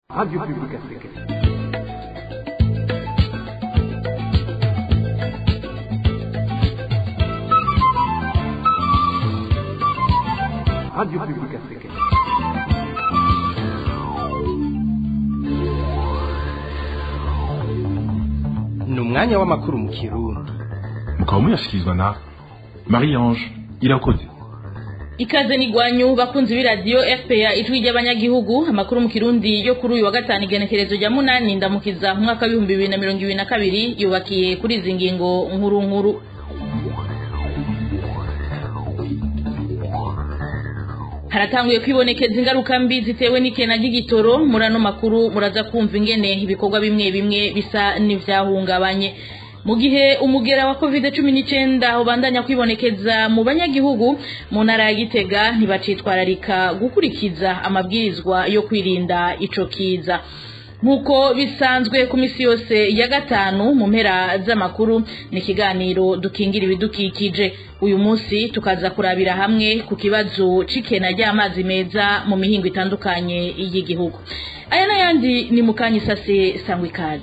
Radio Public Africaine. Radio Public Africaine. ni umwanya w'amakuru mu kirundi mukaba muyashyikirizwa na marie ange irakoze ikaze n'igwanyu bakunzi b'iradiyo fpa ijwi ry'abanyagihugu amakuru mu kirundi yo kuri uyu wa gatanu igenekerezo rya munani ndamukiza mu mwaka w'ibihumbi bibiri na mirongo ibiri na kabiri yubakiye kuri izi ngingo nkuru nkuru haratanguye kwibonekeza ingaruka mbi zitewe n'ikena ry'igitoro muri ano makuru muraza kumva ingene ibikorwa bimwe bimwe bisa n'ivyahungabanye mu gihe umugera wa covid cumi n'icyenda ubandanya kwibonekeza mu banyagihugu mu ntara ya gitega ntibacitwararika gukurikiza amabwirizwa yo kwirinda ico kiza nk'uko bisanzwe ku minsi yose ya gatanu mu mpera z'amakuru ni ikiganiro dukingira ibidukikije uyu munsi tukaza kurabira hamwe ku kibazo c'ikena ry'amazi meza mu mihingo itandukanye y'igihugu aya n'ayandi ni mu kanya isase sangwa ikaze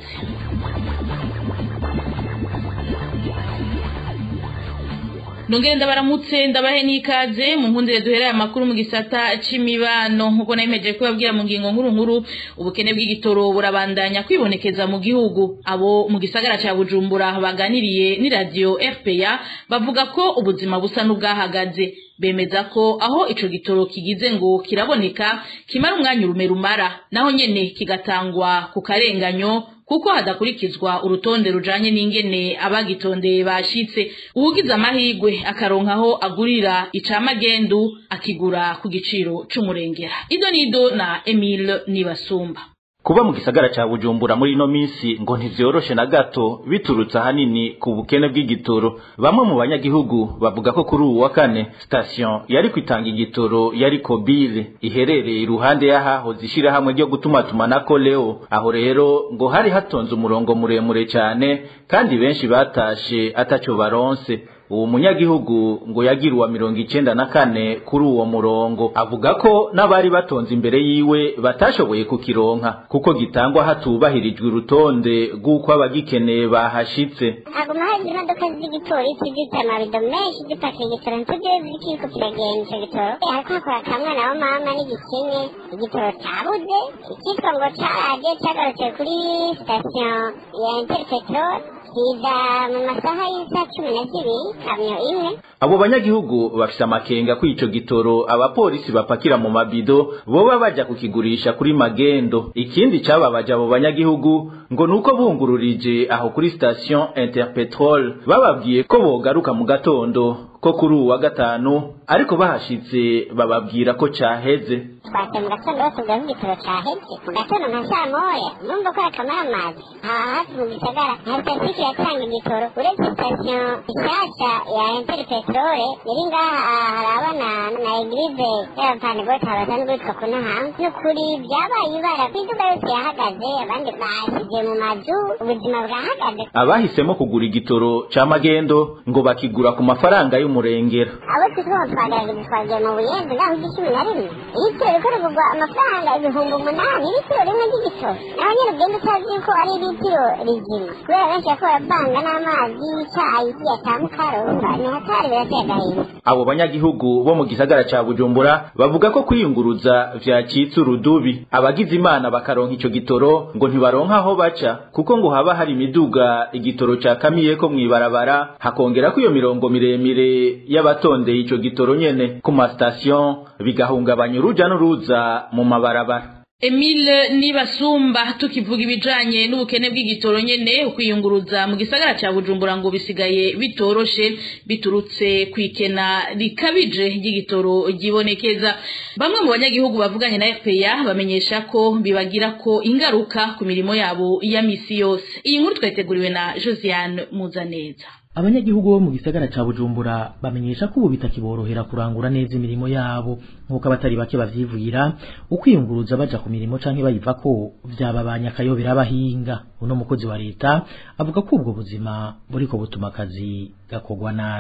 Nongere ndabaramutse ndabahe n'ikaze mu nkundire duhereye amakuru mu gisata c'imibano nkuko nayimeje kubabwira mu ngingo nkuru nkuru ubukene bw'igitoro burabandanya kwibonekeza mu gihugu abo mu gisagara ca Bujumbura baganiriye ni radio RPA bavuga ko ubuzima busa n'ubwahagaze bemeza ko aho ico gitoro kigize ngo kiraboneka kimara umwanya urume rumara naho nyene kigatangwa ku karenganyo kuko hadakurikizwa urutonde rujanye n'ingene abagitondeye bashitse uwugize amahigwe akaronkaho agurira icamagendu akigura ku giciro c'umurengera ido nido na Emile Nibasumba kuba mu gisagara ca Bujumbura muri ino minsi ngo ntivyoroshe na gato biturutse ahanini ku bukene bw'igitoro bamwe mu banyagihugu bavuga ko kuri uwu wa kane station yari kwitanga igitoro yari kobile iherereye iruhande y'ahahoze ishirahamwe ryo gutumatumanako leo aho rero ngo hari hatonze umurongo muremure cane kandi benshi batashe ataco baronse uwo munyagihugu ngo yagiriwe mirongo icenda na kane kuri uwo murongo avuga ko n'abari batonze imbere yiwe batashoboye kukironka kuko gitangwa hatubahirijwe urutonde rw'uko abagikeneye bahashitse haguma hari imodoka z'igipolisi zifite amabido menshi zipakiye igitoro ntitujye zikiriko kiragenda ico gitoro hariko hakora akamwana wa mama n'igikene igitoro cabuze ikitwa ngo caraje cagarutse kuri sitasiyo ya interpetrol kiza mu masaha y'isaha cumi na zibiri kamyo imwe abo banyagihugu bafise amakenga ko ico gitoro abapolisi bapakira mu mabido boba baja kukigurisha kuri magendo ikindi cababaje abo banyagihugu ngo nuko bungururije aho kuri station interpetrol bababwiye ko bogaruka mu gatondo ko kuri uwu wa gatanu ariko bahashitse bababwira ko caheze twase mu gatondo batubwira ko igitoro caheze mu gatondo nka saa moya numva ko akamara amazi aha hafi mu gisagara nta sitasiyo kiratanga igitoro uretse sitasiyo nshasha ya interpetrole iri ngaha harabana na eglize y'abapanegoti basanzwe bitwa ku nahantu n'ukuri byabaye ibara ku iduka yose yahagaze abandi bashyize mu mazu ubuzima bwahagaze abahisemo kugura igitoro ca magendo ngo bakigura ku mafaranga y'umurengera abo twitwa ngo twagaragaje twagiye mu buyenzi ngaho igicumi na rimwe ibitoro bikora kugwa amafaranga ibihumbi umunani ibitiro rimwe ry'igitoro naho nyine ugenda utazi yuko ari ibitiro rizima kubera benshi bako baravanga n'amazi y'icyayi yatamukaro urumva ni hatari birateye agahinda abo banyagihugu bo mu gisagara ca bujumbura bavuga ko kwiyunguruza vyacitse urudubi abagize imana bakaronka ico gitoro ngo ntibaronka aho baca kuko ngo haba hari imiduga igitoro cakamiyeko mw'ibarabara hakongera ko iyo mirongo miremire y'abatondeye ico gitoro nyene ku masitasiyo bigahungabanya uruja n'uruza mu mabarabara Emile Nibasumba tukivuga ibijanye n'ubukene bw'igitoro nyene ukwiyunguruza mu gisagara ca Bujumbura ngo bisigaye bitoroshe biturutse kwikena rikabije ry'igitoro gibonekeza bamwe mu banyagihugu bavuganye na FPA bamenyesha ko bibagira ko ingaruka ku mirimo yabo ya misi yose iyi nkuru twateguriwe na Josiane Muzaneza abanyagihugu bo mu gisagara ca Bujumbura bamenyesha ko ubu bitakiborohera kurangura neza imirimo yabo nk'uko abatari bake bavyivugira ukwiyunguruza baja ku mirimo canke bayivako vyababanya akayobera abahinga uno mukozi wa leta avuga ko ubwo buzima buriko butuma akazi gakorwa nabi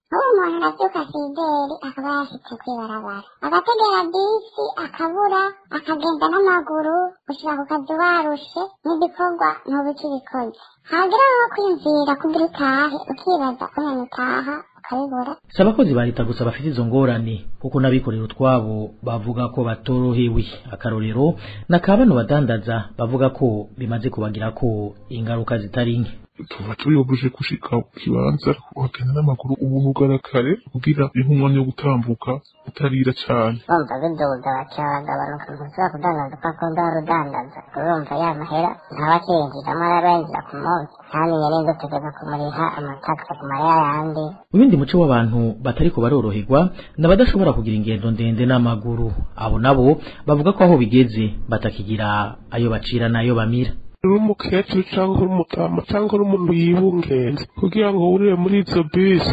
nk'uwo muntu arabyuka sideri akaba yashitse kw'ibarabara agategera bisi akabura akagenda n'amaguru gushika ku kazi warushe n'igikorwa ntuba ukibikoze hagera nko kwiyumvira kugira utahe ukibaza kumenya utaha ukabibura si abakozi ba leta gusa bafite izo ngorane kuko n'abikorera utwabo bavuga ko batorohewe akarorero na ka bano badandaza bavuga ko bimaze kubagira ko ingaruka zitari nke tuba tuyobuje gushika ku kibanza ukagenda n'amaguru ubuntu ugarakare kugira ihe umwanya wo gutambuka utarira cane bumva biduga baca bagabanuka ntushobora kudandaza uko akunda urudandaza urumva ya mahera ntaba akiyinjizamo arabenjira ku munsi ntamenye neza utegeka kumuriha amatagisi ku mariya yandi Uwundi muco w'abantu batariko baroroherwa n'abadashobora kugira ingendo ndende n'amaguru abo nabo bavuga ko aho bigeze batakigira ayo bacira n'ayo bamira uri umukecuru cyangwa uri umutama cyangwa uri umuntu yibungenze kugira ngo wurire muri izo bisi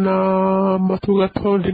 uranama tugatonda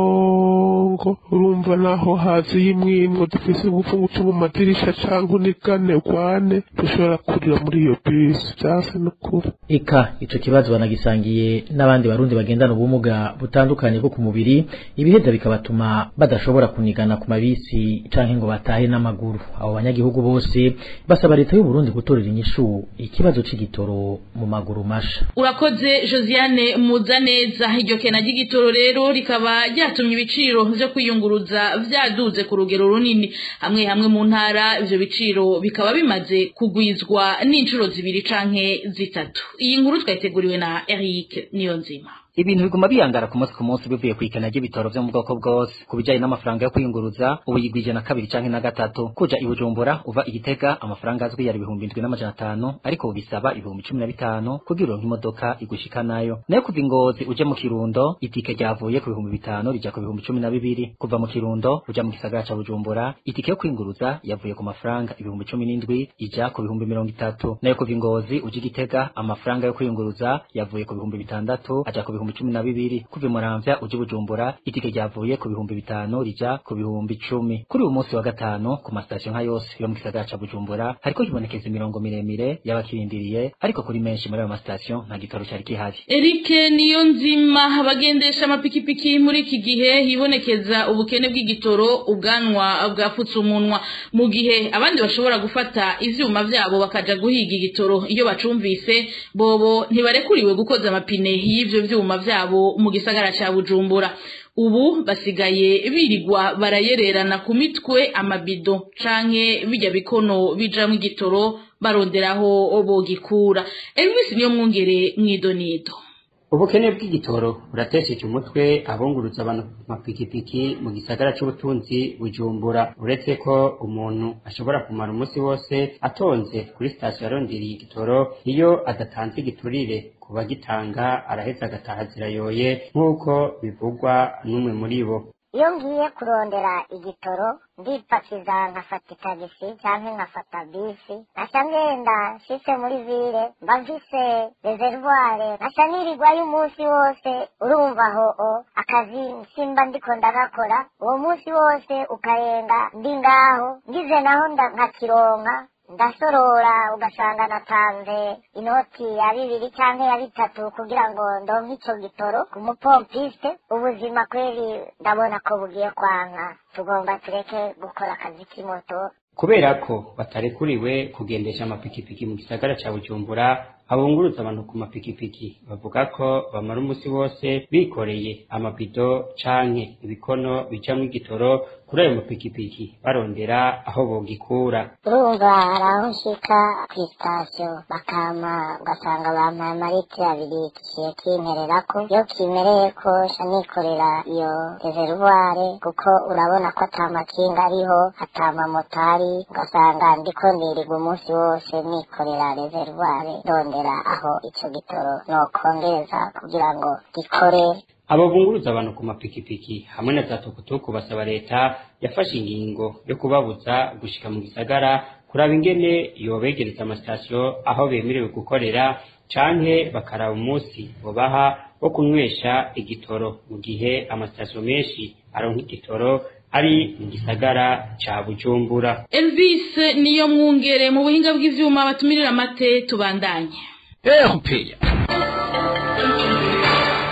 imirongo urumva naho hazi y'imwimwo dufise ubufungu cyo mu madirisha cyangwa unigane ukwane dushobora kurira muri iyo bisi byase n'ukuri eka ico kibazo banagisangiye n'abandi barundi bagendana ubumuga butandukanye bwo ku mubiri ibiheza bikabatuma badashobora kunigana ku mabisi canke ngo batahe n'amaguru abo banyagihugu bose basaba leta y'u Burundi gutorera inyishu ikibazo c'igitoro mu maguru masha urakoze josiane muzaneza iryo kena ry'igitoro rero rikaba ryatumye ibiciro vyo kwiyunguruza vyaduze ku rugero runini hamwe hamwe mu ntara ivyo biciro bikaba bimaze kugwizwa n'inshuro zibiri canke zitatu iyi nkuru twayiteguriwe na Eric Niyonzima ibintu biguma biyangara ku munsi ku munsi bivuye ku ikena ry'ibitoro vyo mu bwoko bwose ku bijanye n'amafaranga yo kwiyunguruza ubu yigwije na kabiri canke na gatatu kuja i bujumbura uva igitega amafaranga azwi yari ibihumbi indwi n'amajana atanu ariko ubu bisaba ibihumbi cumi na bitanu kugira uronke imodoka igushika nayo nayo kuva ingozi uje mu kirundo itike ryavuye ku bihumbi bitanu rija ku bihumbi cumi na bibiri kuva mu kirundo uja mu gisagara ca bujumbura itike yo kwiyunguruza yavuye ku mafaranga ibihumbi cumi n'indwi ija ku bihumbi mirongo itatu nayo kuva ingozi uje igitega amafaranga yo kwiyunguruza yavuye ku bihumbi bitandatu aja ku bihumbi cumi na bibiri kuva muramvya uje bujumbura itike ryavuye ku bihumbi bitanu rija ku bihumbi cumi kuri uyu munsi wa gatanu ku masitasiyo nka yose yo mu gisagara ca bujumbura hariko hibonekeza imirongo miremire y'abakirindiriye ariko kuri menshi muri ayo masitasiyo nta gitoro cari gihari Eric Niyonzima abagendesha amapikipiki muri iki gihe hibonekeza ubukene bw'igitoro ubwanwa bwapfutse umunwa mu gihe abandi bashobora gufata ivyuma vyabo bakaja guhiga igitoro iyo bacumvise bobo ntibarekuriwe gukoza amapine y'ivyo vyuma vyabo mu gisagara ca Bujumbura ubu basigaye birirwa barayererana ku mitwe amabido canke bijya bikono bijamwo igitoro baronderaho bogikura Elvis niyo mwungere mwidonido ubukene bw'igitoro buratesheje umutwe abunguruza abantu ku mapikipiki mu gisagara c'ubutunzi bujumbura uretse ko umuntu ashobora kumara umunsi wose atonze kuri sitasiyo arondiriye igitoro iyo adatanze igiturire ku bagitanga araheza agataha zirayoye nk'uko bivugwa n'umwe muri bo iyo ngiye kurondera igitoro ndipakiza nkafata itagisi cyangwa nkafata bisi nkaca ngenda nshitse muri vile mba mfise rezervware nkaca nirirwayo umunsi wose urumva aho o akazi simba ndiko ndagakora uwo munsi wose ukarenga ndi ngaho ngize naho nda- nkakironka ndasorora ugasanga natanze inoti ya bibiri cyangwa ya bitatu kugira ngo ndonke ico gitoro ku mupompiste ubuzima kweri ndabona ko bugiye kwanka tugomba tureke gukora akazi k'imoto kubera ko batarekuriwe kugendesha amapikipiki mu gisagara ca bujumbura abunguruza abantu ku mapikipiki bavuga ko bamara umunsi wose bikoreye amabido canke ibikono bijamwo igitoro kuri ayo mapikipiki barondera aho bogikura urumva hari aho nshika ku sitasiyo bakama ugasanga bampaye amaritiro abiri kigiye kintererako iyo kimereye ko nca nikorera iyo rezervware kuko urabona ko ata makinga ariho ata mamotari ugasanga ndiko ndirirwa umunsi wose nikorera rezervware ndondera aho ico gitoro nokongereza kugira ngo gikore abo bunguruza abantu ku mapikipiki hamwe na za tukutuku basaba leta yafashe ingingo yo kubabuza gushika mu gisagara kuraba ingene yobegereza amasitasiyo aho bemerewe gukorera canke bakaraba umunsi bobaha wo kunywesha igitoro mu gihe amasitasiyo menshi aronka igitoro ari mu gisagara ca bujumbura Elvis niyo mwungere mu buhinga bw'ivyuma batumirira amate tubandanye erupeya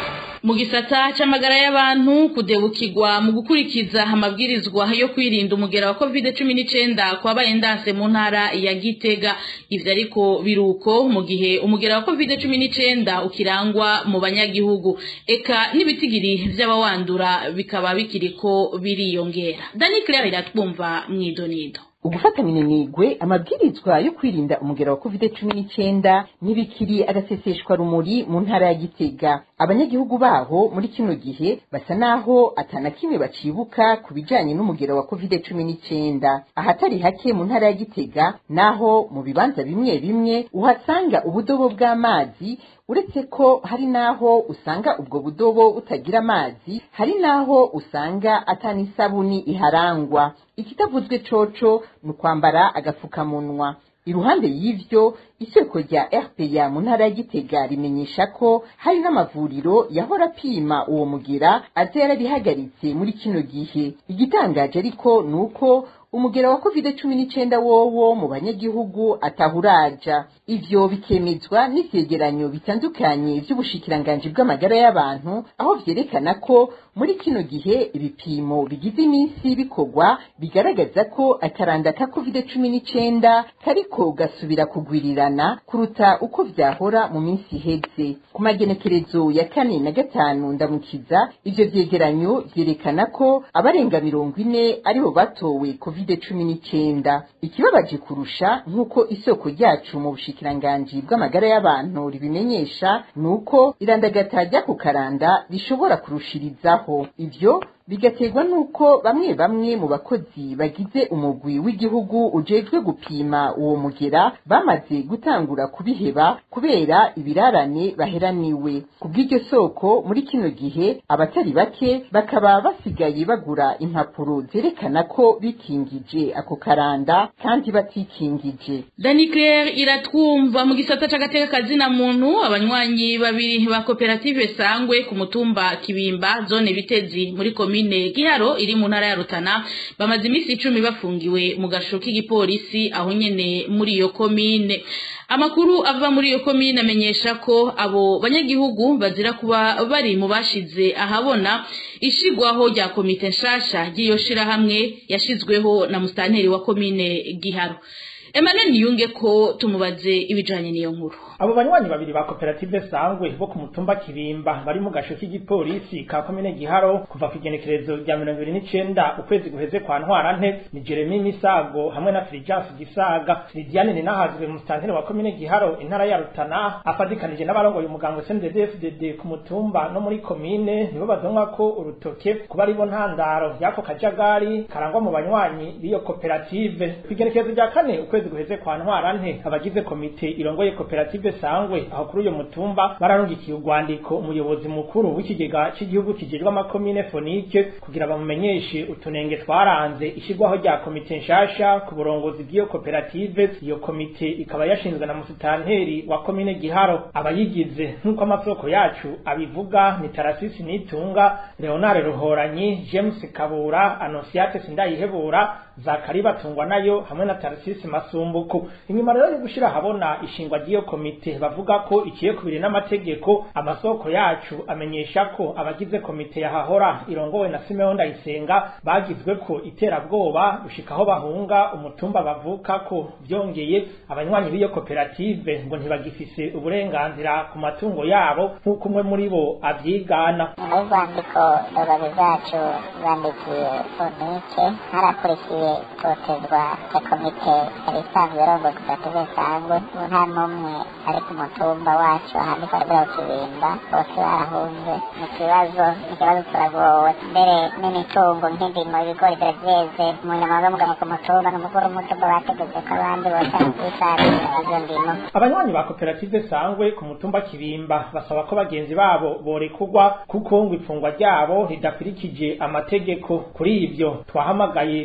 mu gisata c'amagara y'abantu kudebukirwa mu gukurikiza amabwirizwa yo kwirinda umugera wa covid cumi n'icenda kwabaye ndase mu ntara ya gitega ivyo ariko biruko mu gihe umugera wa covid cumi n'icenda ukirangwa mu banyagihugu eka n'ibitigiri vy'abawandura bikaba bikiriko biriyongera dani claire iratwumva mw'idonido ugufata minenegwe amabwirizwa yo kwirinda umugera wa covid cumi n'icyenda ntibikiri agaseseshwa rumuri mu ntara ya gitega abanyagihugu baho muri kino gihe basa naho atana kimwe bacibuka ku bijanye n'umugera wa covid cumi n'icyenda ahatari hake mu ntara ya gitega naho mu bibanza bimwe bimwe uhasanga ubudobo bw'amazi uretse ko hari naho usanga ubwo budobo butagira amazi hari naho usanga atanisabuni iharangwa ikitavuzwe coco ni ukwambara agapfukamunwa iruhande y'ivyo isoko rya rpa mu ntara ya gitega rimenyesha ko hari n'amavuriro yahora apima uwo mugera aza yarabihagaritse muri kino gihe igitangaje ariko ni uko umugera wa covid cumi n'icenda wowo mu banyagihugu atahuraja ivyo bikemezwa n'ivyegeranyo bitandukanye vy'ubushikiranganji bw'amagara y'abantu aho vyerekana ko muri kino gihe ibipimo bigize iminsi bikorwa bigaragaza ko akaranda ka covid cumi n'icenda kariko gasubira kugwirirana kuruta uko vyahora mu minsi iheze ku magenekerezo ya kane na gatanu ndamukiza ivyo vyegeranyo vyerekana ko abarenga mirongo ine aribo batowe covid cumi n'icenda ikibabaje kurusha nk'uko isoko ryacu mu bushikiranganji bw'amagara y'abantu ribimenyesha ni uko irandagata rya ku karanda rishobora kurushirizaho ivyo bigaterwa n'uko bamwe bamwe mu bakozi bagize umugwi w'igihugu ujejwe gupima uwo mugera bamaze gutangura kubiheba kubera ibirarane baheraniwe ku bw'iryo soko muri kino gihe abatari bake bakaba basigaye bagura impapuro zerekana ko bikingije ako karanda kandi batikingije dani claire iratwumva mu gisata c'agateka kazina muntu abanywanyi babiri ba koperative sangwe ku mutumba kibimba zone bitezi muri komine giharo iri mu ntara ya rutana bamaze iminsi icumi bafungiwe mu gasho k'igipolisi aho nyene muri iyo komine amakuru ava muri iyo komine amenyesha ko abo banyagihugu bazira kuba bari mu bashize ahabona ishigwaho rya komite nshasha ry'iyo shirahamwe yashizweho na musitanteri wa komine giharo Emmanuel Niyunge ko tumubaze ibijanye n'iyo nkuru abo banywanyi babiri ba koperative sangwe bo ku mutumba kibimba bari mu gasho k'igipolisi ka komine giharo kuva ku igenekerezo rya mirongo ibiri n'icenda ukwezi guheze kwa ntwarante ni jeremy misago hamwe na filijansi gisaga lidiane ninahazwe musitanteri wa komine giharo intara ya rutana afadikanije n'abarongoye umuganga cnddfdd ku mutumba no muri komine nibo bazonwa ko urutoke kuba aribo ntandaro y'ako kajagari karangwa mu banywanyi b'iyo koperative ku igenekerezo rya kane ukwezi guheze kwa ntwarante abagize komite irongoye koperative sangwe aho kuri uyo mutumba bararungikiye urwandiko umuyobozi mukuru w'ikigega cy'igihugu kijejwe amakomine fonike kugira bamumenyeshe utunenge twaranze ishyirwaho rya komite nshasha ku burongozi bw'iyo koperative iyo komite ikaba yashinzwe na musitanteri wa komine giharo abayigize nk'uko amasoko yacu abivuga ni tarasisi nitunga leonard ruhoranyi james kabura anosiate sindayihebura zakari batungwa nayo hamwe na tarasisi masumbuku inyuma rero yo gushira habona ishingwa ry'iyo komite bavuga ko ikiye kubiri n'amategeko amasoko yacu amenyesha ko abagize komite yahahora irongowe na Simeon Ndayisenga bagizwe ko iterabwoba gushika aho bahunga umutumba bavuka ko byongeye abanywanyi b'iyo koperative ngo ntibagifise uburenganzira ku matungo yabo nk'uko umwe muri bo avyigana urwandiko indogozi zacu zandikiye fonike harakurikiye itotezwa ya komite yari isanzwe yarongoye koperative sangwe ubu nta n'umwe ari ku mutumba wacu ahandika rwego kibimba bose barahunze mu kibazo ikibazo turagowe mbere n'imitungo nk'indimo ibigori biravyeze umunyamabanga w'umugabo ku mutumba n'umukuru w'umutumba bategetse ko abandi bose bisarura izo ndimo abanywanyi ba koperative sangwe ku mutumba kibimba basaba ko bagenzi babo borekurwa kuko ngo ifungwa ryabo ridakurikije amategeko kuri ivyo twahamagaye lidiane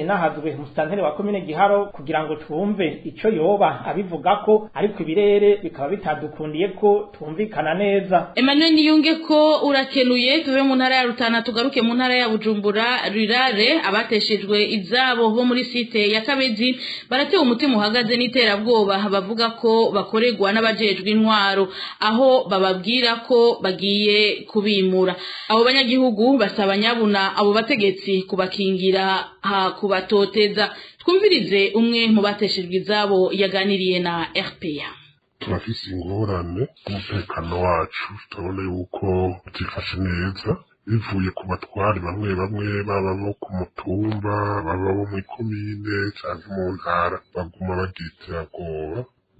ninahazwe musitanteri wa komine giharo kugira ngo twumve ico yoba abivuga ko ariko ibirere bikaba bitadukundiye ko twumvikana neza Emmanuel Niyunge ko urakenuye tuve mu ntara ya Rutana tugaruke mu ntara ya Bujumbura rirare abateshejwe izabo bo muri site ya Kabezi baratewe umutima uhagaze n'iterabwoba bavuga ko bakorerwa n'abajejwe intwaro aho bababwira ko bagiye kubimura abo banyagihugu basaba nyabuna abo bategetsi kubakingira ha kubatoteza twumvirize umwe mu bateshejwe izabo yaganiriye na RPA turafise ingorane umutekano wacu turabona yuko utifashe neza bivuye ku batwari bamwe bamwe baba bo ku mutumba baba bo mw'ikomine canke mu ntara baguma bagira iterabwoba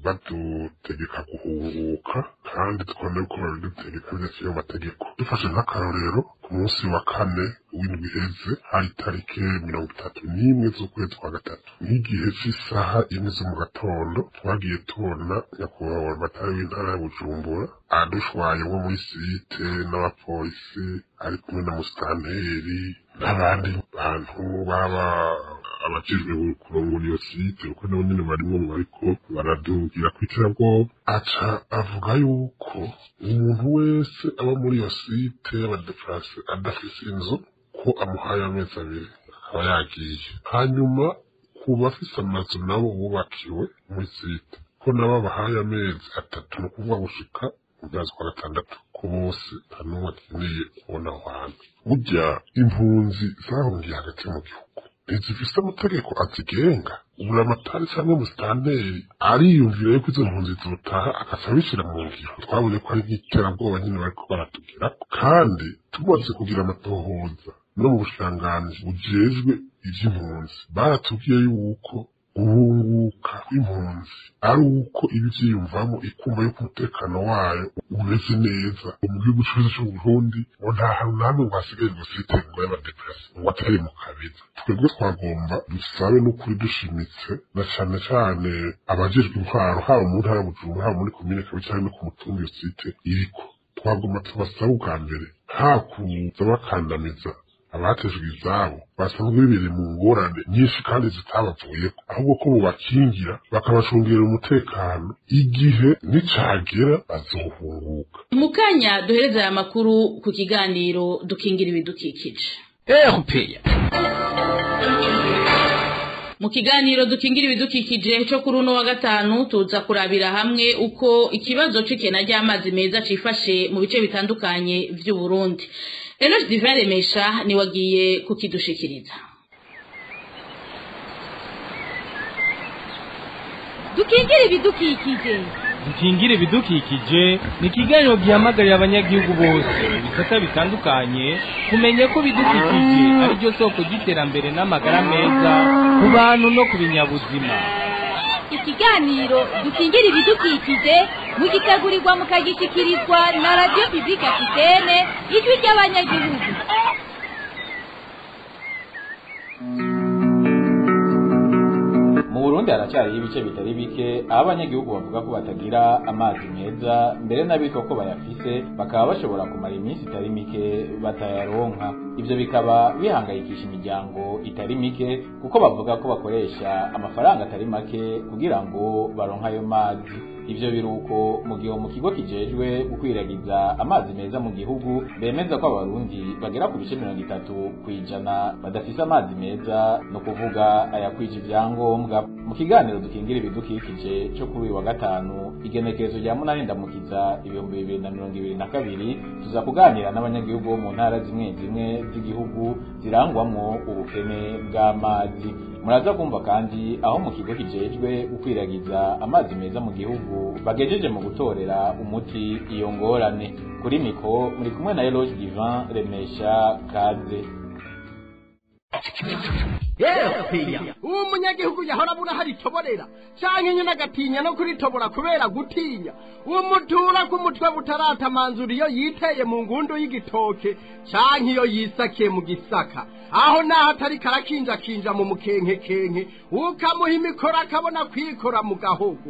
badutegeka guhunguka kandi tukabona yuko babidutegeka bidaciye mu mategeko dufashe nk'akarorero ku munsi wa kane w'indwi iheze hari itariki mirongo itatu n'imwe z'ukwezi kwa gatatu nk'igihe cy'isaha imwe zo mu gatondo twagiye tubona nyakubahwa amatara w'intara ya bujumbura adushwaye nko muri site n'abapolisi ari kumwe na musitanteri n'abandi bantu baba abajejwe kurongora iyo site kuko nabo nyene barimwo mu bariko baradugira kw'iterabwoba aca avuga yuko umuntu wese aba muri iyo site y'abadeplase adafise inzu ko amuhaye amezi abiri akaba yagiye hanyuma ku bafise amazu nabo bubakiwe muri site ko nabo bahaye amezi atatu ni ukuvuga gushika mu kwezi kwa gatandatu ko bose nta n'umwe akeneye kubona aho hantu burya impunzi zahungiye hagati mu gihugu ntizifise amategeko azigenga buramatari cyangwa musitanteri ariyumvira yuko izo mpunzi zitaha agaca abishyira mu ngiro twabonye ko ari nk'iterabwoba nyine bariko baratugira kandi tumaze kugira amatohoza no mu bushiranganji bujejwe ivy'impunzi baratubwiye yuko guhunguka kw'impunzi ari uko iba ivyiyumvamo ikumva yuko umutekano wayo umeze neza mu gihugu cose c'uburundi ngo nta hantu namwe ngo hasigaye ngo site ngo y'abadeplase ngo atari mu kabeza twebwe twagomba dusabe n'ukuri dushimitse na cane cane abajejwe intwaro haba mu ntara ya bujumbura haba muri komine kabiri canke no ku mutumba iyo site iriko twagomba tubasabe ubwa mbere nta kuza bakandamiza abatejwe izabo basanzwe bibereye mu ngorane nyinshi kandi zitabavuyeko ahubwo ko bubakingira bakabacungira umutekano igihe nicagera bazohunguka mu kanya duhereza aya makuru ku kiganiro dukingira ibidukikije RPA mu kiganiro dukingira ibidukikije cyo kuri uno wa gatanu tuza kurabira hamwe uko ikibazo c'ikena ry'amazi meza cifashe mu bice bitandukanye vy'u Burundi Eloge Divin Remesha ni wagiye kukidushikiriza dukingira ibidukikije dukingira ibidukikije ni ikiganiro gihamagarira abanyagihugu bose mu bisata bitandukanye kumenya ko ibidukikije ari ryo soko ry'iterambere n'amagara meza ku bantu no ku binyabuzima ikiganiro dukingira ibidukikije mugitegurirwa mukagishyikirizwa na radiyo pibulike afitene ijwi ry'abanyagihugu mu burundi haracyariho ibice bitari bike aho abanyagihugu bavuga ko batagira amazi meza mbere n'abitwa ko bayafise bakaba bashobora kumara iminsi itari mike batayaronka ivyo bikaba bihangayikisha imiryango itari mike kuko bavuga ko bakoresha amafaranga atari make kugira ngo baronke ayo mazi ivyo biruko mu gihe mu kigo kijejwe gukwiragiza amazi meza mu gihugu bemeza ko abarundi bagera ku bice mirongo itatu kw'ijana badafise amazi meza no kuvuga ayakwije ivyangombwa mu kiganiro dukingira ibidukikije cyo kuri uyu wa gatanu igenekerezo rya munani ndamukiza ibihumbi bibiri na mirongo ibiri na kabiri tuza kuganira n'abanyagihugu bo mu ntara zimwe zimwe z'igihugu zirangwamwo ubukene bw'amazi muraza kumva kandi aho mu kigo kijejwe gukwiragiza amazi meza mu gihugu bagejeje mu gutorera umuti iyo ngorane kuri miko muri kumwe na Eloge Divin Remesha Kaze uwo munyagihugu yahora abura hari itoborera canke nyene agatinya no kuritobora kubera gutinya uwo mutura ku mutwe butaratamanzura iyo yiteye mu ngundu y'igitoke canke iyo yisakiye mu gisaka aho naho atari karakinjakinja mu mukenkekenke ukamuha imikoro akabona kwikora mu gahogo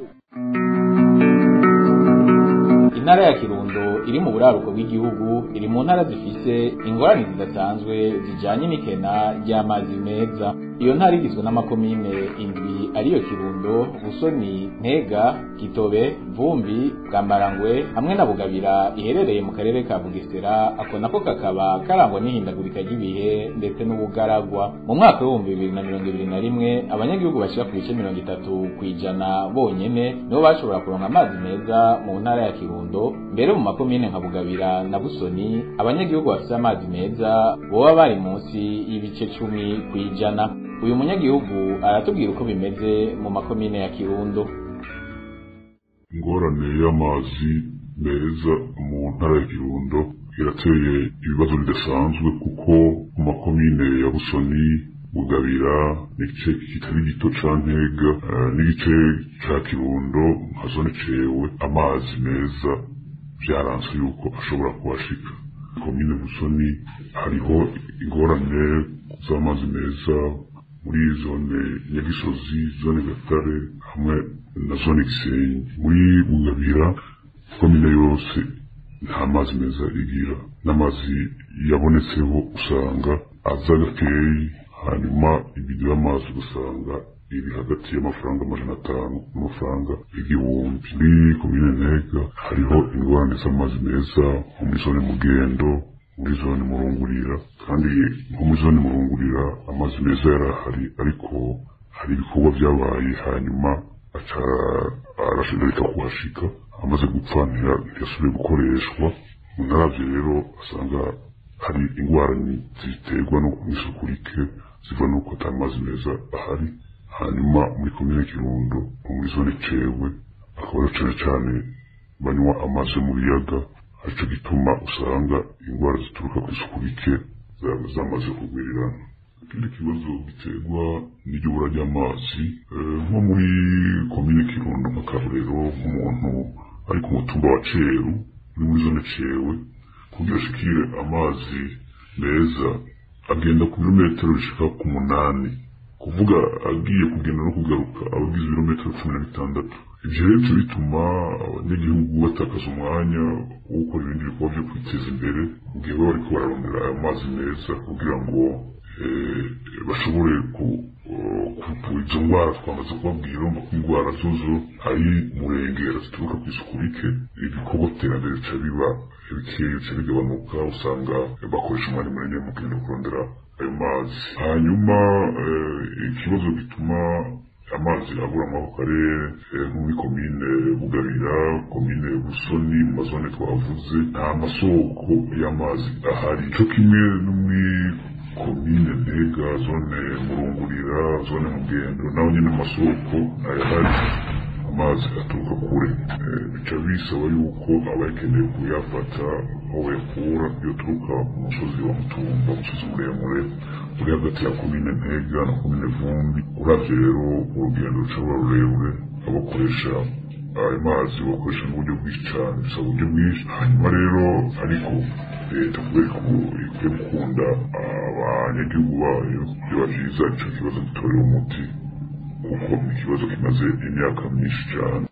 intara ya kirundo iri mu buraruko bw'igihugu iri mu ntara zifise ingorane zidasanzwe zijanye n'ikena ry'amazi meza iyo ntara igizwe n'amakomine indwi ariyo kirundo busoni ntega gitobe vumbi bwambarangwe hamwe na bugabira iherereye mu karere ka bugesera ako nako kakaba karangwa n'ihindagurika ry'ibihe ndetse n'ubugaragwa mu mwaka w'ibihumbi bibiri na mirongo ibiri na rimwe abanyagihugu bashyira ku bice mirongo itatu ku ijana bonyene nibo bashobora kuronka amazi meza mu ntara ya kirundo mbere mu makomine nka bugabira na busoni abanyagihugu bafite amazi meza boba bari munsi y'ibice cumi ku ijana uyu munyagihugu aratubwira uko bimeze mu makomine ya kirundo ingorane y'amazi meza mu ntara ya kirundo irateye ibibazo bidasanzwe kuko mu makomine ya busoni bugabira n'igice kitari gito ca ntega eh, n'igice ca kirundo nka zone cewe amazi meza vyaranse yuko ashobora kuhashika komine busoni hariho ingorane z'amazi meza muri zone nyagisozi zone gatare hamwe na zone gisenyi muri bugabira komine yose nta mazi meza igira n'amazi yabonetseho usanga aza gakeyi hanyuma ibido y'amazi ugasanga iri hagati y'amafaranga amajana atanu n'amafaranga igihumbi muri komine ntega hariho ingorane z'amazi meza nko muri zone mugendo muri zone murungurira kandi nko muri zone murungurira amazi meza yarahari ariko hari ibikorwa byabaye hanyuma aca arashobora kuhashika amaze gupfa ntiya- ntiyasubire gukoreshwa unaravye rero asanga hari ingwara ni- ziterwa no isuku rike ziva nuko ata mazi meza ahari hanyuma muri komine kirundo muri zone cewe akaba ari cane cane banywa amazi yo mu biyaga arico gituma usanga ingwara zituruka ku isuku rike za- zamaze kugwirirana ikindi kibazo giterwa n'iyobora ry'amazi eh, nko muri komine kirundo nk'akarorero nk'umuntu ari ku mutumba wa ceru uri muri zone cewe kugira ashikire amazi meza agenda ku birometero bishika ku munani kuvuga agiye kugenda no kugaruka aba agize ibirometero cumi na bitandatu ivyo rero bica bituma abanyagihugu batakaza umwanya wo gukora ibindi bikorwa vyo kwiteza imbere mu gihe baba bariko bararondera ayo mazi meza kugira ngo eh, bashobore ku- eh, kuvura izo ndwara twamaze kubabwira urumva ko indwara zozo ari murengera zituruka ku isuku rike ibikorwa iterambere bica biba bikeya bica bigabanuka usanga bakoresha umwanya munini mu kugenda kurondera ayo mazi hanyuma eh, ikibazo gituma amazi abura muri ako karere eh, nko muri komine bugabira komine busoni mu mazone twavuze nta masoko y'amazi ahari cyo kimwe no muri komine ntega zone murungurira zone mugendo naho nyine amasoko ayahari amazi aturuka kure Eh, bica bisaba yuko abakeneye kuyafata aho bayakura iyo aturuka ku musozi wa mutumba umusozi muremure uri hagati ya komine ntega na komine vumbi uravye rero urugendo rushobora rurerure abakoresha ayo mazi bakoresha n'uburyo bwinshi cyane bisaba uburyo bwinshi hanyuma rero ariko leta kubera ko ikwiye gukunda abanyagihugu bayo biba byiza ico kibazo gitorera umuti kuko ni ikibazo kimaze imyaka myinshi cyane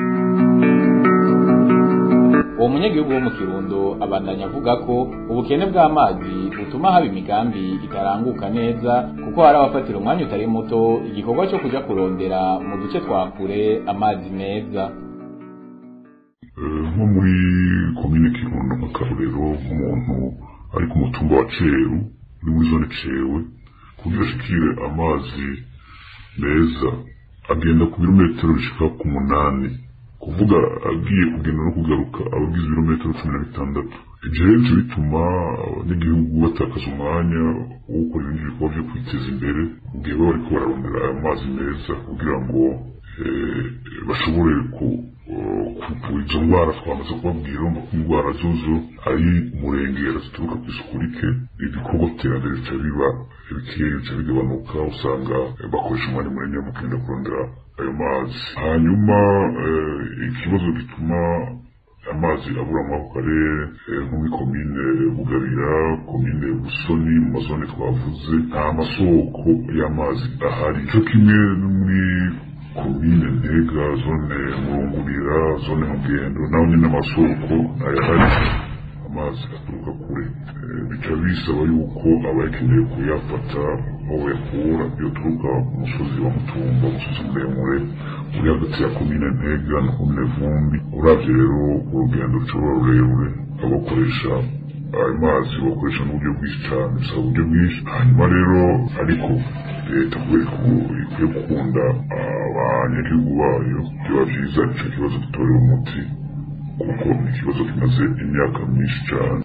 uwo munyagihugu wo mu kirundo abandanya avuga ko ubukene bw'amazi butuma haba imigambi itaranguka neza kuko hari abafatira umwanya utari muto igikorwa cyo kuja kurondera mu duce twa kure amazi meza Eh, nko muri komine kirundo nk'akarorero nk'umuntu ari ku mutumba wa ceru uri muri zone cewe kugira ashikire amazi meza agenda ku birometero bishika ku munani kuvuga agiye kugenda no kugaruka aba agize ibirometero cumi na bitandatu ivyo rero bica bituma abanyagihugu batakaza umwanya wo gukora ibindi bikorwa vyo kwiteza imbere mu gihe baba bariko bararondera ayo mazi meza kugira ngo eh, bashobore ku kuvura izo ndwara twamaze kubabwira urumva ko indwara zozo ari murengera zituruka ku isuku rike ibikorwa iterambere bica biba bikeya bica bigabanuka usanga bakoresha umwanya munini mu kugenda kurondera ayo mazi hanyuma eh, ikibazo gituma amazi abura muri ako karere eh, nko muri komine bugabira komine busoni mu mazone twavuze nta masoko y'amazi ahari cyo kimwe no muri komine ntega zone murungurira zone mugendo naho nyine amasoko ayahari amazi aturuka kure Eh, bica bisaba yuko abakeneye kuyafata aho aho bayakura yoturuka ku musozi wa mutumba umusozi muremure uri hagati ya komine ntega na komine vumbi uravye rero urugendo rushobora rurerure abakoresha ayo mazi bakoresha n'uburyo bwinshi cyane bisaba uburyo bwinshi hanyuma rero ariko leta kubera ko ikwiye gukunda abanyagihugu bayo byaba byiza icyo kibazo gitorewe umuti kuko ni ikibazo kimaze imyaka myinshi cyane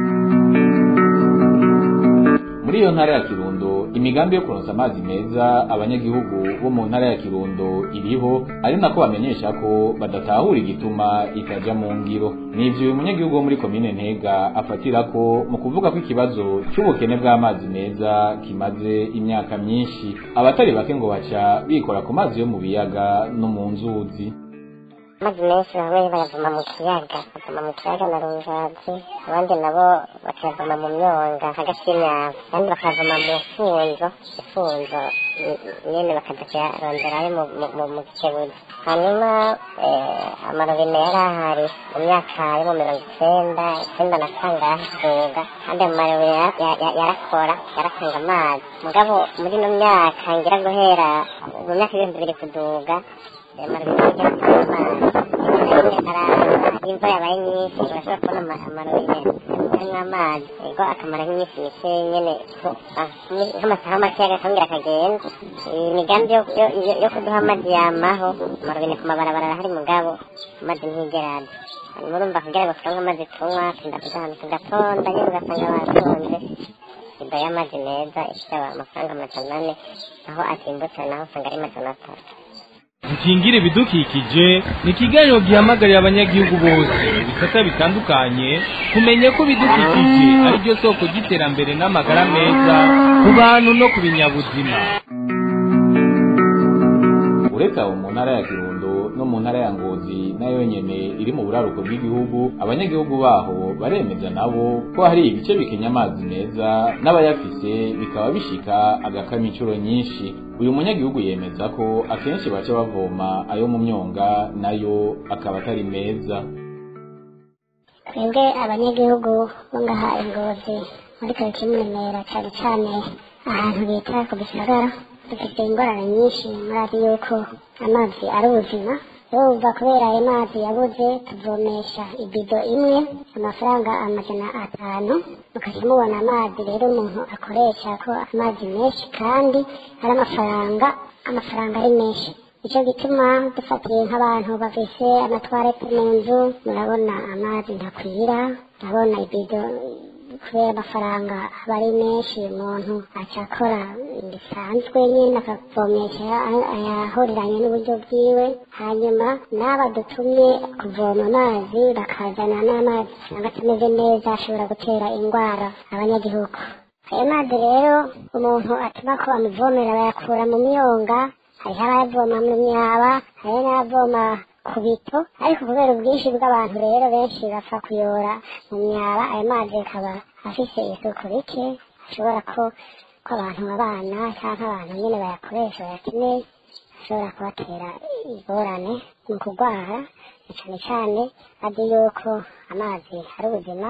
muri iyo ntara ya kirundo imigambi yo kuronsa amazi meza abanyagihugu bo mu ntara ya kirundo iriho ari nako bamenyesha ko badatahura igituma itaja mu ngiro nivyo uyu munyagihugu wo muri komine ntega afatira ko mu kuvuga ko ikibazo c'ubukene bw'amazi meza kimaze imyaka myinshi abatari bake ngo baca bikora ku mazi yo mu biyaga no mu nzuzi amazi menshi bamwe bayavoma mu kiyaga bavoma mu kiyaga na runzazi abandi nabo bakayavoma mu myonga hagati y'imyava abandi bakayavoma mu funzo ifunzo nyene bakaza kuyaronderayo mu gikebuzi hanyuma amarobine yari ahari mu myaka yo mu mirongo icenda icenda na kangahe kuga kandi ayo marobine yarakora yaratanga amazi mugabo muri ino myaka ngira guhera mu myaka ibihumbi bibiri kuduga amarobine yaratanga amazi imvura yabaye nyinshi urashobora kubona amarobine arimo amazi ego akamara nk'iminsi mike nyene nk'amasaha make agakongera akagenda imigambi yo kuduha amazi yamaho amarobine ku mabarabara arahari mugabo amazi ntigeraza hanyuma urumva kugira ngo turonke amazi tunywa tunda kuja ahantu tugatonda nyene ugasanga batonze iba y'amazi meza ifite amafaranga amajana ane aho atimbutse naho usanga ari majana atatu dukingire ibidukikije ni ikiganiro gihamagarira abanyagihugu bose ibisata bitandukanye kumenya ko ibidukikije ari byo soko ry'iterambere n'amagara meza ku bantu no ku binyabuzima uretse abo mu ntara ya kirundo no mu ntara ya ngozi nayo nyene iri mu buraruko bw'igihugu abanyagihugu baho baremeza nabo ko hari ibice bikenya amazi meza n'abayafise bikaba bishika agakama incuro nyinshi uyu munyagihugu yemeza ko akenshi baca bavoma ayo mu myonga nayo akaba atari meza twebwe abanyagihugu bo ngaha ingozi muri karitsiye muremera cyane cyane ahantu bita ku gisagara dufite ingorane nyinshi murazi yuko amazi ari ubuzima urumva kubera ayo mazi yabuze tuvomesha ibido imwe amafaranga amajana atanu mukajya mubona amazi rero umuntu akoresha ko amazi menshi kandi ari amafaranga amafaranga ari menshi nicyo gituma dufatiye nk'abantu bafise amatwarete mu nzu murabona amazi ntakwira murabona ibido kubera amafaranga aba ari menshi umuntu aca akora bisanzwe nyine akavomesha ayahuriranye n'uburyo bwiwe hanyuma n'aba dutumye kuvoma amazi bakazana n'amazi usanga atameze neza ashobora gutera indwara abanyagihugu ayo mazi rero umuntu atuma ko amuvomera bayakura mu myonga hariho abayavoma mu myaba hariho n'abavoma ku bito ariko kubera ubwinshi bw'abantu rero benshi bapfa kuyora mu myaba ayo mazi akaba afise isuku rike ashobora ko ko abantu abana cyangwa abantu nyine bayakoresha bayakeneye ashobora kubatera ingorane mu kurwara cyane cyane azi yuko amazi ari ubuzima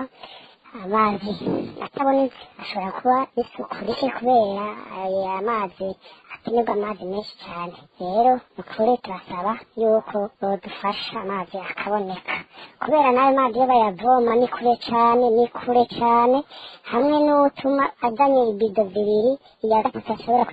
amazi atabonetse ashobora kuba isuku rike kubera aya mazi akenerwa amazi menshi cyane rero ukuri turasaba yuko bodufasha amazi akaboneka kubera n'ayo mazi iyo bayavoma ni kure cyane ni kure cyane hamwe n'utuma azanye ibido zibiri iya gatatu ashobora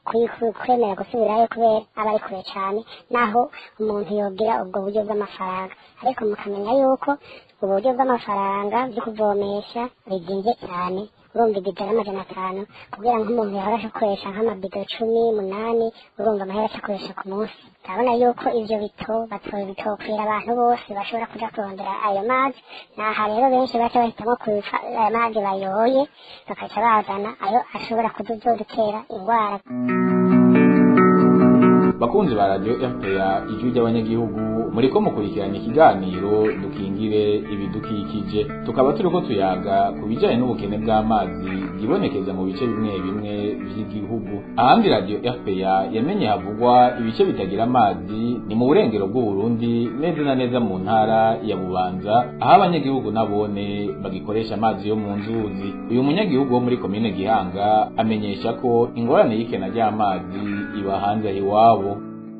kwemera gusubirayo kubera aba ari kure cyane naho umuntu yogira ubwo buryo bw'amafaranga ariko mukamenya yuko uburyo bw'amafaranga byo kuvomesha bizinze cyane urumva ibido y'amajana atanu kugira ngo umuntu yahora akoresha nk'amabido cumi munani urumva amahera akoresha ku munsi urabona yuko ivyo bito bitokwira abantu bose bashobora kuja kurondera ayo mazi naha rero benshi baca bahitamo kubica ayo mazi bayoye bakaca bazana ayo ashobora kuzodutera indwara bakunzi ba radio RPA ijwi ry'abanyagihugu muriko mukurikirana ikiganiro dukingire ibidukikije tukaba turiko tuyaga ku bijanye n'ubukene bw'amazi bwibonekeza mu bice bimwe bimwe vy'igihugu ahandi radio RPA yamenye havugwa ibice bitagira amazi ni mu burengero bw'Uburundi neza na neza mu ntara ya Bubanza aho abanyagihugu nabone bagikoresha amazi yo mu nzuzi uyu munyagihugu wo muri komine Gihanga amenyesha ko ingorane y'ikena ry'amazi iba hanze iwabo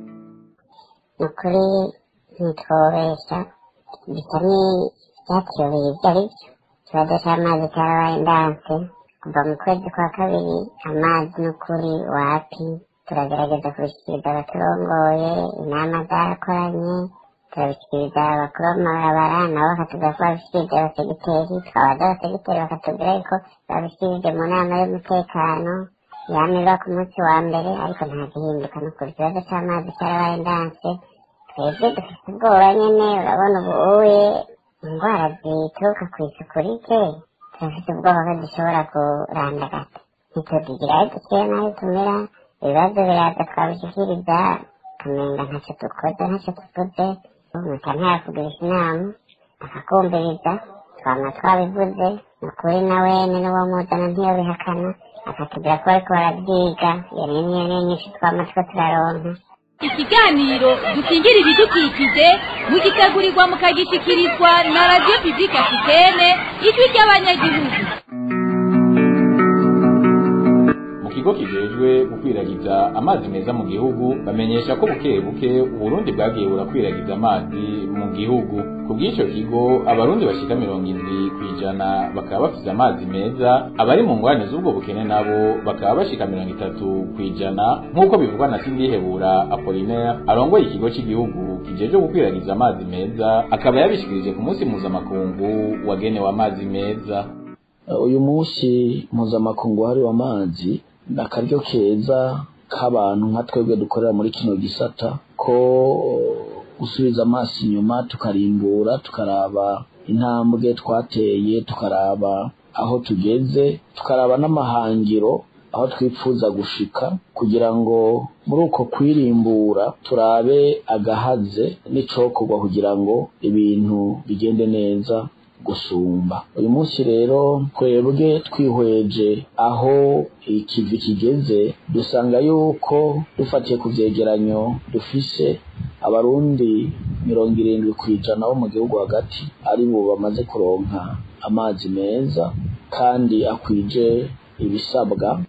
ukuri ntitwobesha bisa n'ibyatuyobeye ibyo ari byo ikibazo cy'amazi cyarabaye ndanse kuva mu kwezi kwa kabiri amazi n'ukuri wapi turagerageza kubishyikiriza abaturongoye inama zarakoranye turabishyikiriza abakuru b'amabarabara nabo bakatuza ko babishyikirije abasegiteri twabaza abasegiteri bakatubwira yuko babishyikirije mu nama y'umutekano yamirwa ku munsi wa mbere ariko nta gihinduka n'ukuri ikibazo cy'amazi cyarabaye ndanse twebwe dufite ubwoba nyine urabona ubu uye indwara zituruka ku isuku rike turafite ubwoba ko dushobora kurandagata ntitugira ayo dukira n'ayo tumira ibibazo biraza twabishyikiriza tumenga ntacyo dukoze ntacyo tuvuze umuntu ntayakugirisha inama akakumviriza twama twabivuze ni ukuri nawe n'uwo muzana ntiyobihakana akatubwira ko bariko barabyiga iyo ni niyo nyinshi twama two turaronka ikiganiro dukingira ibidukikije mugitegurirwa mukagishikirizwa na radiyo pibulike afitene ijwi ry'abanyagihugu mu kigo kijejwe gukwiragiza amazi meza mu gihugu bamenyesha ko buke buke uburundi bwagiye burakwiragiza amazi mu gihugu ku bw'icyo kigo abarundi bashika mirongo indwi ku ijana bakaba bafise amazi meza abari mu ngwane z'ubwo bukene nabo bakaba bashika mirongo itatu ku ijana nk'uko bivugwa na sindihebura apolinaire arongoye ikigo cy'igihugu kijejwe gukwiragiza amazi meza akaba yabishikirije ku munsi mpuzamakungu wagenewe amazi meza uyu munsi mpuzamakungu wahariwe amazi ni akaryo keza k'abantu nka twebwe dukorera muri kino gisata ko gusubiza amaso inyuma tukarimbura tukaraba intambwe twateye tukaraba aho tugeze tukaraba n'amahangiro aho twifuza gushika kugira ngo muri uko kwirimbura turabe agahaze n'icokorwa kugira ngo ibintu bigende neza gusumba uyu munsi rero twebwe twihweje aho ikivi kigeze dusanga yuko dufatiye ku vyegeranyo dufise abarundi mirongo irindwi ku ijana bo mu gihugu hagati ari bo bamaze kuronka amazi meza kandi akwije ibisabwa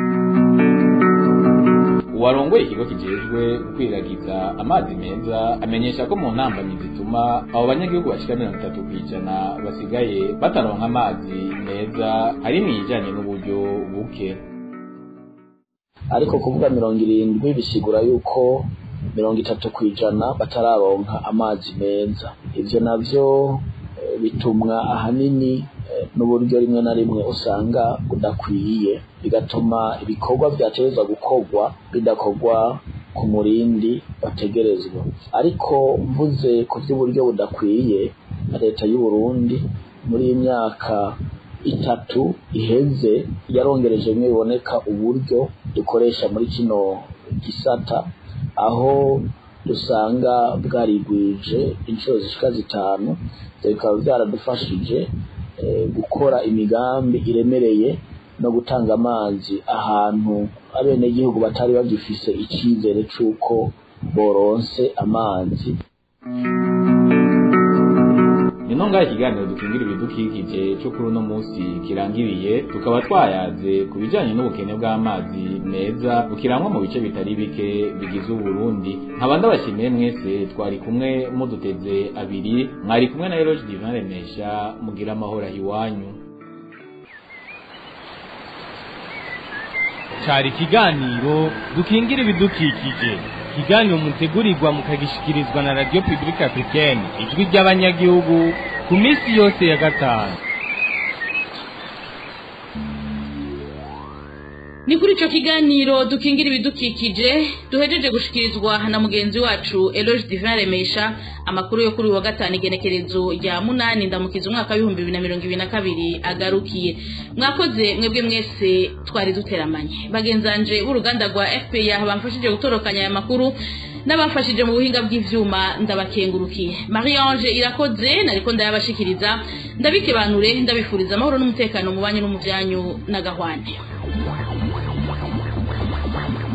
uwarongoye ikigo kijejwe gukwiragiza amazi meza amenyesha ko mu ntambamyi zituma abo banyagihugu bashika mirongo itatu ku ijana basigaye bataronka amazi meza harimo ijanye n'uburyo buke ariko kuvuga mirongo irindwi bisigura yuko mirongo itatu ku ijana batararonka amazi meza ivyo navyo bitumwa ahanini n'uburyo rimwe na rimwe usanga budakwiye bigatuma ibikorwa byategerezwa gukorwa bidakorwa ku murindi bategerezwa ariko mvuze ku by'uburyo budakwiye leta y'u Burundi muri iyi myaka itatu iheze yarongereje bimwe biboneka uburyo dukoresha muri kino gisata aho dusanga bwarigwije inshuro zishika zitanu bikaba byaradufashije gukora imigambi iremereye no gutanga amazi ahantu abenegihugu batari bagifise icyizere c'uko boronse amazi nino ngaho ikiganiro dukingira ibidukikije cyo kuri uno munsi kirangiriye tukaba twayaze ku bijyanye n'ubukene bw'amazi meza bukirangwa mu bice bitari bike bigize uburundi nkaba ndabashimiye mwese twari kumwe muduteze abiri mwari kumwe na eroge divan remesha mugira amahoro iwanyu cyari ikiganiro dukingira ibidukikije ikiganiro mutegurirwa mukagishikirizwa na radiyo pibulike africaine ijwi ry'abanyagihugu ku minsi yose ya gatanu ni kuri ico kiganiro dukingira ibidukikije duhejeje gushikirizwa na mugenzi wacu Eloge Divin Remesha amakuru yo kuri uyu wa gatanu igenekerezo rya munani ndamukiza umwaka w'ibihumbi bibiri na mirongo ibiri na kabiri agarukiye mwakoze mwebwe mwese twari duteramanye bagenzanje b'uruganda rwa FPA bamfashije gutorokanya aya makuru n'abafashije mu buhinga bw'ivyuma ndabakengurukiye Marie Ange irakoze nariko ndayabashikiriza ndabikebanure ndabifuriza amahoro n'umutekano mu banyu no mu byanyu na gahwane